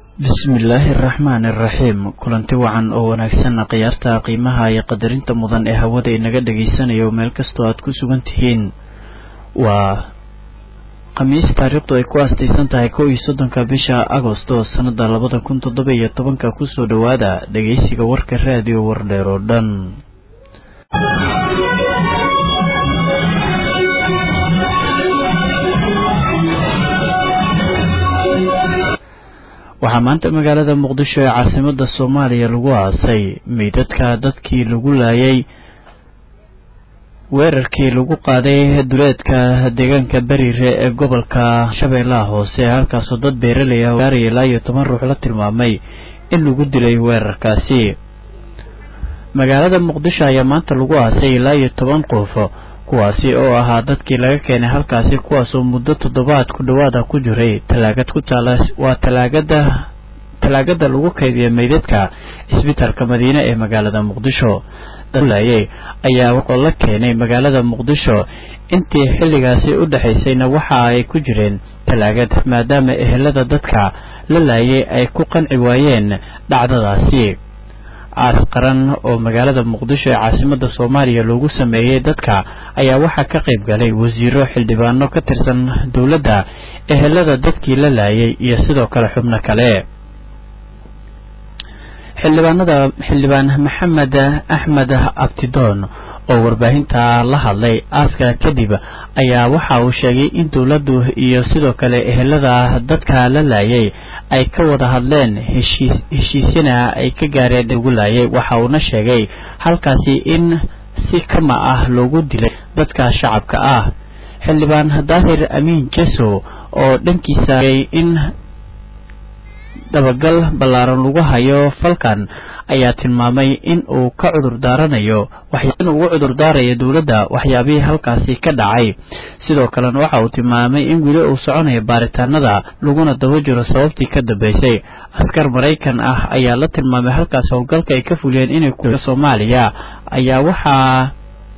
bismillaahi araxmaan iraxiim kulanti wacan oo wanaagsan khiyaarta qiimaha iyo qadarinta mudan ee hawada inaga dhagaysanayo meel kastoo aad ku sugan tihiin waa khamiis taariikhdu ay ku aastaysan tahay kow iyo soddonka bisha agosto sanada labada kun toddoba iyo tobanka kusoo dhowaada dhageysiga warka raadiyo wardheer oo dhan waxaa maanta magaalada muqdisho ee caasimada soomaaliya lagu aasay meydadka dadkii lagu laayay weerarkii lagu qaaday duleedka deegaanka beriire ee gobolka shabeellaha hoose halkaasoo dad beeraley ah gaaraya ilaa iyo toban ruux la tilmaamay in lagu dilay weerarkaasi magaalada muqdisho ayaa maanta lagu aasay ilaa iyo toban qof kuwaasi oo ahaa dadkii laga keenay halkaasi kuwaasoo muddo toddobaad ku dhowaada ku jiray talaagad ku taala waa talaagada talaagada lagu kaydiya meydadka isbitaalka madiine ee magaalada muqdisho dadlayay ayaa oo la keenay magaalada muqdisho intii xilligaasi u dhexaysayna waxa ay ku jireen talaagad maadaama ehelada dadka la laayay ay ku qanci waayeen dhacdadaasi aas qaran oo magaalada muqdisho ee caasimada soomaaliya loogu sameeyey dadka ayaa waxaa ka qayb galay wasiiro xildhibaano ka tirsan dowladda ehelada dadkii la laayay iyo sidoo kale xubno kale xildhibaanada xildhibaan maxamed axmed abtidoon oo warbaahinta la hadlay aaska kadib ayaa waxa uu sheegay in dowladdu iyo sidoo kale ehelada dadka la laayay ay ka wada hadleen heshiisyana ay ka gaareen lagu laayay waxa uuna sheegay halkaasi in si kama ah loogu dilay dadka shacabka ah xildhibaan daahir amiin jeso oo dhankiisa in dabagal ballaaran lagu hayo falkan ayaa tilmaamay in uu ka cudur daaranayo in ugu cudur daarayo dowladda waxyaabihii halkaasi ka dhacay sidoo kalena waxa uu tilmaamay in weli uu soconayo baaritaanada laguna daba jiro sababtii ka dambeysay askar maraykan ah ayaa la tilmaamay halkaas howlgalka ay ka fuliyeen inay ku soomaaliya ayaa waxaa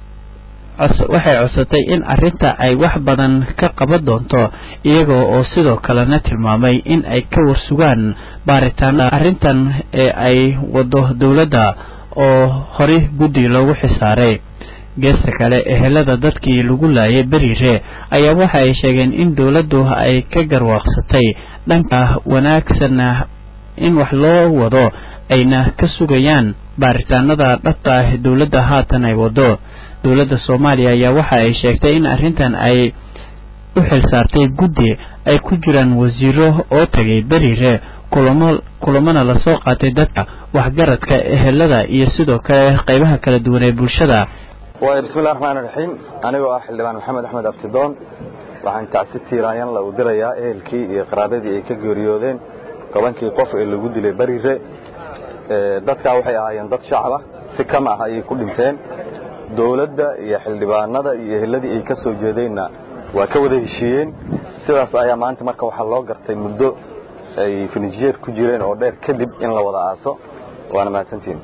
waxay codsatay in arrinta ay wax badan ka qaban doonto iyaga oo sidoo kalena tilmaamay in ay ka warsugaan baaritaanada arrintan ee ay wado dowladda oo horey guddi loogu xisaaray geesta kale ehelada dadkii lagu laayay beriire ayaa waxa ay sheegeen in dowladdu ay ka garwaaqsatay dhanka wanaagsanna in wax loo wado ayna ka sugayaan baaritaanada dhabta ah dowladda haatan ay wado dowladda soomaaliya ayaa waxa ay sheegtay in arrintan ay u xilsaartay guddi ay ku jiraan wasiiro oo tagay beriire kulamo kulamana lasoo qaatay dadka waxgaradka ehelada iyo sidoo kale qaybaha kala duwan ee bulshada waay bismillahi raxmaani raxiim anigoo ah xildhibaan maxamed axmed abtidoon waxaan tacsi tiiraanyanla u dirayaa ehelkii iyo qaraabadii ay ka geeriyoodeen tobankii qof ee lagu dilay beriire dadkaa waxay ahaayeen dad shacaba si kam ah ayay ku dhinteen dowladda iyo xildhibaanada iyo eheladii ay ka soo jeedeenna waa ka wada heshiiyeen sidaas ayaa maanta marka waxaa loo gartay muddo ay finijeer ku jireen oo dheer kadib in la wada aaso waana mahadsantiin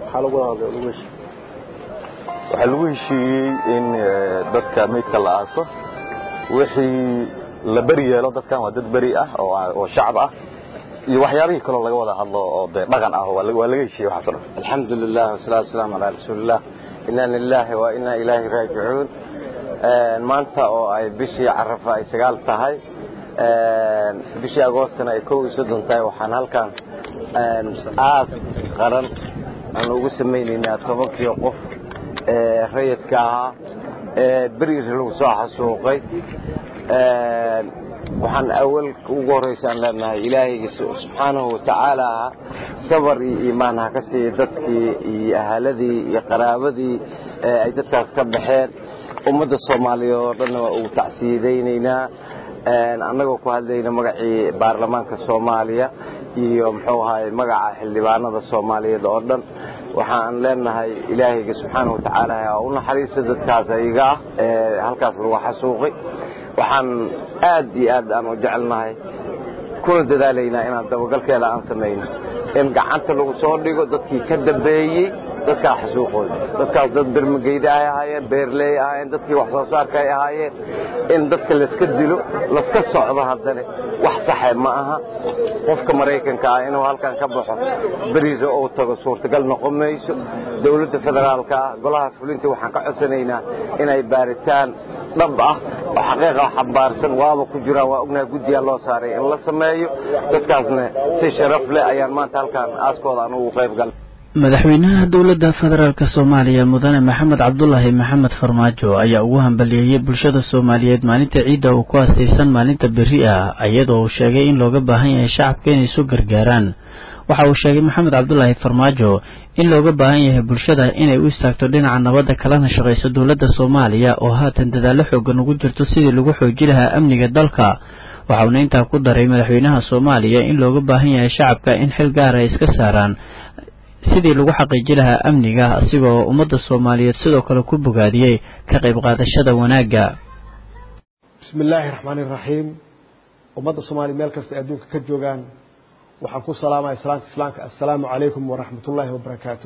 waxaa lagu heshiiyey in dadka meydka la aaso wixii la beri yeelo dadkan waa dad beri ah oo shacab ah iyo waxyaabihii kaloo laga wada hadlo oo de dhaqan ah waa laga heshiiyey waxaaso dhan alxamdu lilah wasalatu wasalaamu calaa rasuuliillah inaa lilaahi wa inaa ilaahi raajicuun maanta oo ay bishii carafa ay sagaal tahay bishii agoostana ay kow iyo soddon tahay waxaan halkan aas qaran aan ugu samaynaynaa tobankii qof ee rayidka ahaa ee beriir lagu soo xasuuqay waxaan awal ugu horraysa aan leenahay ilaahayga subxaanahu watacaala sabar iyo iimaan ha ka siiya dadkii iyo ahaladii iyo qaraabadii ay dadkaas ka baxeen ummadda soomaaliya oo dhanna waa ugu tacsiyadaynaynaa annagoo ku hadlayna magacii baarlamaanka soomaaliya iyo muxuu ahaay magaca xildhibaanada soomaaliyeed oo dhan waxaan leenahay ilaahayga subxaanahu watacaala ha u naxariista dadkaas ayaga ah ee halkaas lagu xasuuqay waxaan aad iyo aad aan u jecelnahay kuna dadaalaynaa inaan dabagalkeeda aan samayno in gacanta lagu soo dhigo dadkii ka dambeeyey dadkaa xasuuqooda dadkaas dad bermageyda ay ahaayeen beerley ahaayeen dadkii wax soo saarka ay ahaayeen in dadka layska dilo laska socdo haddana wax saxe ma aha qofka maraykanka ah inuu halkan ka baxo beriisa uu tago suurtagal noqon mayso dowladda federaalka ah golaha fulinta waxaan ka codsanaynaa inay baaritaan dhab ah oo xaqiiqa xambaarsan waaba ku jiraan waa ognahay guddiyaa loo saaray in la sameeyo dadkaasna si sharaf leh ayaan maanta halkan aaskooda aan ugu qayb galay madaxweynaha dowladda federaalk soomaaliya mudane maxamed cabdulaahi maxamed farmaajo ayaa ugu hambaliyeeyey bulshada soomaaliyeed maalinta ciidda uu ku haastaysan maalinta berri ah iyadoo uu sheegay in looga baahan yahay shacabka inay isu gargaaraan waxa uu sheegay maxamed cabdulaahi farmaajo in looga baahan yahay bulshada inay u istaagto dhinaca nabadda kalena shaqayso dowladda soomaaliya oo haatan dadaallo xoogan ugu jirto sidii lagu xooji lahaa amniga dalka waxauna intaa ku daray madaxweynaha soomaaliya in looga baahan yahay shacabka in xil gaara ay iska saaraan sidii lagu xaqiiji lahaa amniga asigoo ummadda soomaaliyeed sidoo kale ku bogaadiyey ka qayb qaadashada wanaagga bismi illaahi raxmaani iraxiim ummadda soomaaliya meel kasta adduunka ka joogaan waxaan ku salaamaya salaanta islaamka assalaamu calaykum waraxmat ullaahi wabarakaatuh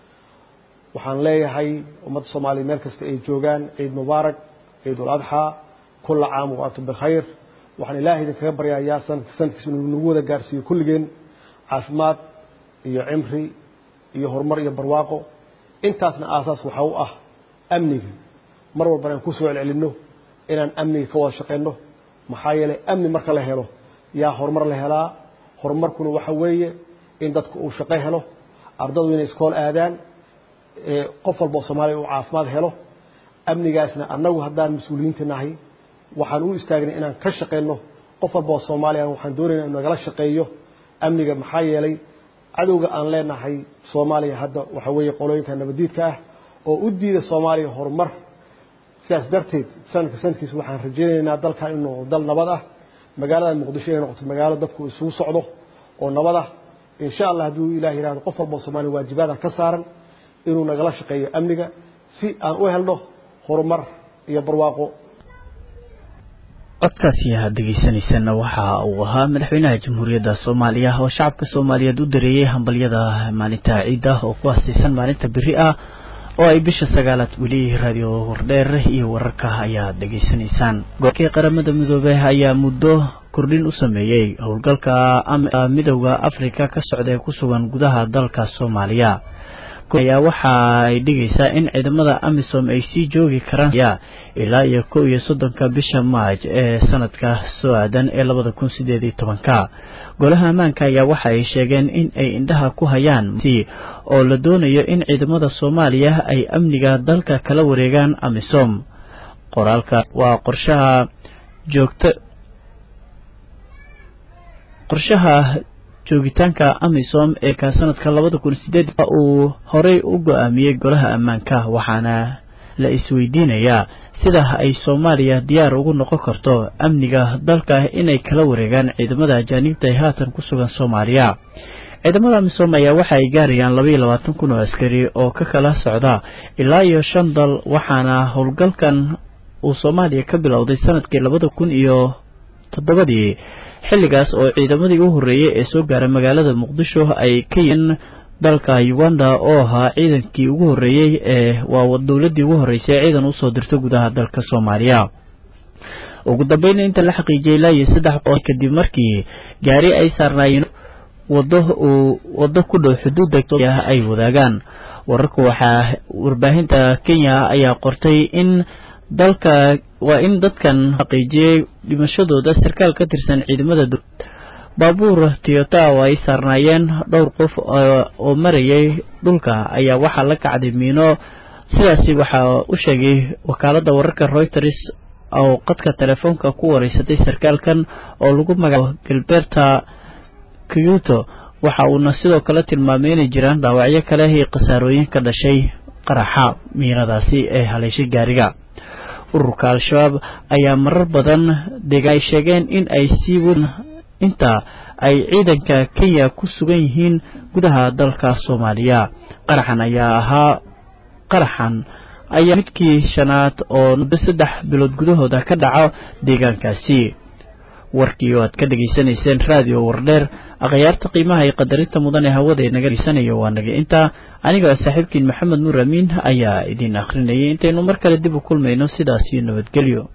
waxaan leeyahay ummadda soomaaliya meel kasta ay joogaan ciid mubaarak ciid ul adxaa kulla caam wa antum bikhayr waxaan ilaahay idinkaga baryayaa sanadka sanadkiisa inuu nagu wada gaarsiiyo kulligeen caafimaad iyo cimri iyo horumar iyo barwaaqo intaasna aasaas waxaa u ah amniga mar walbana aan ku soo celcelinno inaan amniga ka wada shaqayno maxaa yeelay amni marka la helo yaa horumar la helaa horumarkuna waxa weeye in dadku uu shaqo helo ardadu inay iskool aadaan qof walba oo soomaaliya uu caafimaad helo amnigaasna annagu haddaan mas-uuliyiinta nahay waxaan u istaagnay inaan ka shaqayno qof walba oo soomaaliya waxaan doonayna inu nagala shaqeeyo amniga maxaa yeelay cadowga aan leenahay soomaaliya hadda waxa weeye qolooyinka nabadiidka ah oo u diida soomaaliya horumar sidaas darteed sanadka sanadkiisa waxaan rajaynaynaa dalkan inuu dal nabad ah magaalada muqdisho inay noqoto magaalo dadku isugu socdo oo nabad ah insha allah hadduu ilah yihahdo qof walba oo soomaaliya waajibaada ka saaran inuu nagala shaqeeyo amniga si aan u helno horumar iyo barwaaqo codkaasi aad dhegaysanaysana waxa uu ahaa madaxweynaha jamhuuriyadda soomaaliya oo shacabka soomaaliyeed u dareeyey hambalyada maalinta ciidda oo ku haastaysan maalinta beri ah oo ay bisha sagaalaad weli raadiyo wardheer iyo wararka ayaad dhegaysanaysaan gobolkii qaramada midoobey ayaa muddo kordhin u sameeyey howlgalka midowda afrika ka socda ee ku sugan gudaha dalka soomaaliya ayaa waxa ay dhigaysaa in ciidamada amisom ay sii joogi karaan ilaa iyo kow iyo soddonka bisha maaj ee sanadka soo aadan ee labada kun sideed iyo tobanka golaha ammaanka ayaa waxa ay sheegeen in ay indhaha ku hayaan oo la doonayo in ciidamada soomaaliya ay amniga dalka kala wareegaan amisom qoraalka waa qorshaha joogta qorshaha joogitaanka amisom ee ka sanadka labada kun sideed uu horey u go-aamiyey golaha ammaanka waxaana la isweydiinayaa sida ay soomaaliya diyaar ugu noqon karto amniga dalka inay kala wareegaan ciidamada ajaaniibta ee haatan ku sugan soomaaliya ciidamada amisom ayaa waxa ay gaarayaan labaiyo labaatan kun oo askari oo ka kala socda ilaa iyo shan dal waxaana howlgalkan uu soomaaliya ka bilowday sanadkii labada kun iyo toddobadii xilligaas oo ciidamadii u horreeyey ee soo gaaray magaalada muqdisho ay ka yihiin dalka uganda oo ahaa ciidankii ugu horreeyey ee waa dowladdii ugu horreysay ee ciidan usoo dirto gudaha dalka soomaaliya ugu dambayna inta la xaqiijiyay ilaa iyo saddex oo kadib markii gaari ay saarnaayeen wado uu waddo ku dhow xuduudda ay wadaagaan wararka waxaa warbaahinta kenya ayaa qortay in dalka waa in dadkan xaqiijiyey dhimashadooda sarkaal ka tirsan ciidamada baabuur tiyota oo ay saarnaayeen dhowr qof oo marayay dhulka ayaa waxaa la kacday miino sidaasi waxaa u sheegay wakaaladda wararka reuters oo qadka telefoonka ku wareysatay sarkaalkan oo lagu magacaabo gilberta kiyuto waxa uuna sidoo kale tilmaamay inay jiraan dhaawacyo kale iyo khasaarooyin ka dhashay qaraxa miinadaasi ee haleeshay gaariga ururka al-shabaab ayaa marar badan deg ay sheegeen in ay sii wadaan inta ay ciidanka kenya ku sugan yihiin gudaha dalka soomaaliya qaraxan ayaa ahaa qaraxan ayaa midkii shanaad oo saddex bilood gudahooda ka dhaco deegaankaasi warkii oo aad ka dhegaysanayseen raadiyo wardheer akhyaarta qiimaha iyo qadarinta mudan ee hawada naga dhegaysanayo waa naga intaa aniga saaxiibkiin maxamed nuur amiin ayaa idin akhrinayay intaynu mar kale dib u kulmayno sidaas iyo nabadgelyo